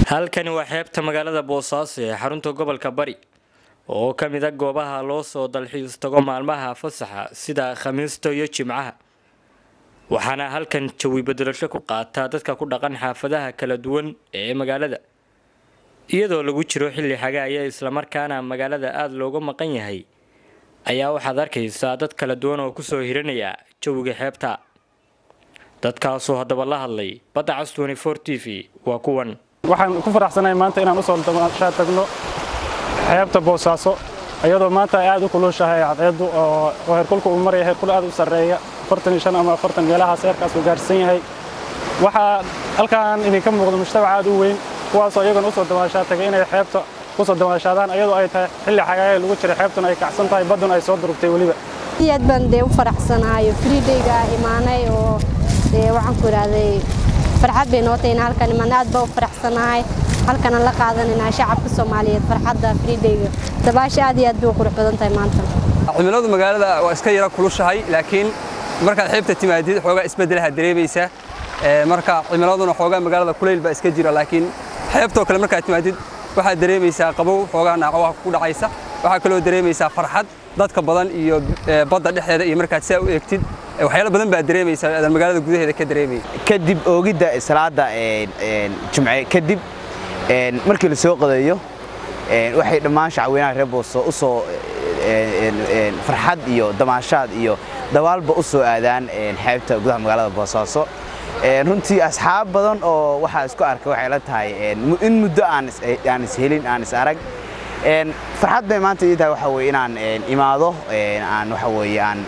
halkani waa xeebta magaalada boosaaso ee xarunta gobolka bari oo ka mid a goobaha loo soo dalxiis tago maalmaha fasaxa sida khamiista iyo jimcaha waxaana halkan jawi bedelasho ku qaataa dadka ku dhaqan xaafadaha kala duwan ee magaalada iyadoo lagu jiro xilli xagaaya islamarkaana magaalada aada looga maqan yahay ayaa waxaad arkaysaa dad kala duwan oo kusoo hiranaya jawiga xeebta dadkaasoo haddaba la hadlay badda cas t v waa kuwan waxaan ku faraxsanahay maanta inaan usoo damashaa tagno xeebta boosaaso iyadoo maanta ay aad u kulushahay cadceeddu oo heerkulka uu maraya heerkul aad u sarreeya ama afartan meelahaas heerkaas uu gaarsiisan yahay waxaa halkaan idinka muuqda mujtamac aad u weyn kuwaasoo iyagana usoo damaashaa tagay inay xeebta kusoo damaashaadaan iyadoo ay tahay xilli xagaaya lagu jiray xeebtuna ay kacsan tahay badduna ay soo durugtay weliba aad baan dee u faraxsanahay friidayga imaanay oo dee waxaan ku idhaahday farxad bay noo tahay in halkan imaanay aad baa u faraxsanahay halkanan la qaadanayna shacabka soomaaliyeed farxadda friidayga dabaasha aad iyo aad bay u qurux badan tahay maanta cimiladu magaalada waa iska yara kulushahay laakiin markaad xeebta timaadid xoogaa isbeddelaha dareemaysa marka cimiladuna xoogaa magaalada kulayl baa iska jira laakiin xeebtoo kale markaad timaadid waxaad dareemaysaa qabow xoogaa naacawaha ku dhacaysa waxaa kaloo dareemaysaa farxad dadka badan iyo badda dhexdeeda iyo markaad saa u eegtid waxyaalo badan baa dareemaysaa aadan magaalada gudaheeda ka dareemay kadib oogidda salaada jumce kadib markii la soo qadeeyo waxay dhammaan shacweynaha reer booso u soo farxad iyo damaashaad iyo dabaalba u soo aadaan xeebta gudaha magaalada boosaaso runtii asxaab badan oo waxaa isku arkay waxay la tahay in muddo aan ishelin aan is arag farxad bay maanta ii tahay waxa weye inaan imaado aan waxa weye aan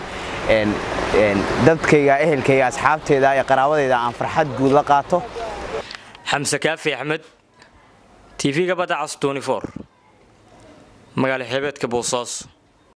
dadkayga ehelkayga asxaabteeda iyo qaraabadeyda aan farxad guud la qaato xamse kaafi axmed tv-ga badda cas magaalo xeebeedka boosaaso